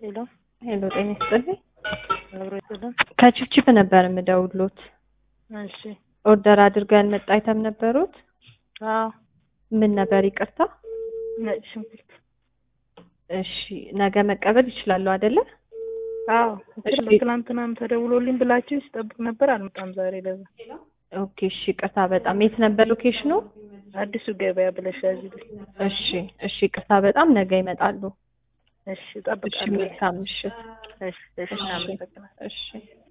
ሄሎ ሄሎ ጤና ይስጥልኝ። አብሮ ይስጥልን። ከችፕችፕ ነበር የምደውሉት። እሺ ኦርደር አድርገው ያልመጣ አይተም ነበሩት? አዎ ምን ነበር? ይቅርታ። ነጭ ሽንኩርት እሺ ነገ መቀበል ይችላሉ አይደለ? አዎ እሺ። ትናንትናም ተደውሎልኝ ብላችሁ ሲጠብቅ ነበር አልመጣም ዛሬ ለዛ ኦኬ እሺ። ይቅርታ በጣም የት ነበር ሎኬሽኑ? አዲሱ ገበያ ብለሽ ያዝልኝ እሺ እሺ። ይቅርታ በጣም ነገ ይመጣሉ። እሺ እሺ እጠብቃለሁ መልካም ምሽት። እሺ እሺ እሺ እናመሰግናለን እሺ